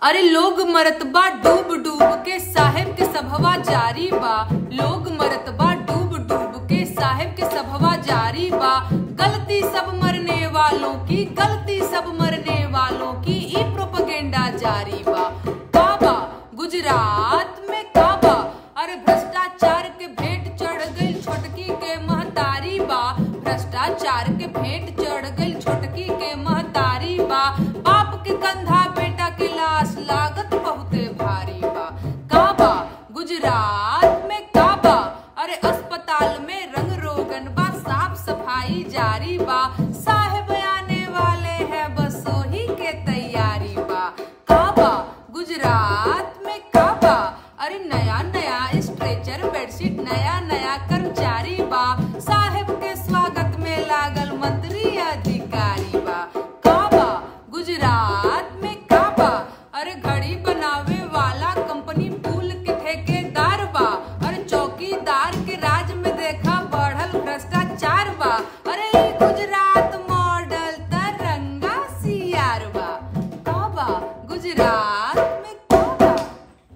अरे लोग मरत बा डूब डूब के साहेब के सभवा जारी बा लोग मरत बा डूब डूब के साहेब के सभवा जारी बा गलती सब मरने वालों की गलती सब मरने वालों की ई प्रोपगेंडा जारी बा काबा गुजरात में काबा अरे भ्रष्टाचार के भेंट चढ़ गई छोटकी के महतारी बा भ्रष्टाचार के भेंट चढ़ गई छोटकी के महतारी बा बाप के कंधा बेटा के लाश लागत बहुते भारी बा काबा गुजरात में काबा अरे अस्पताल में रंग रोगन बा साफ सफाई जारी बा साहेब आने वाले हैं बस वही के तैयारी बा काबा गुजरात में काबा अरे नया नया स्ट्रेचर बेडशीट नया नया कर्मचारी बा साहेब के स्वागत में लागल मंत्री अधिकारी बा काबा गुजरात में काबा अरे घड़ी बनावे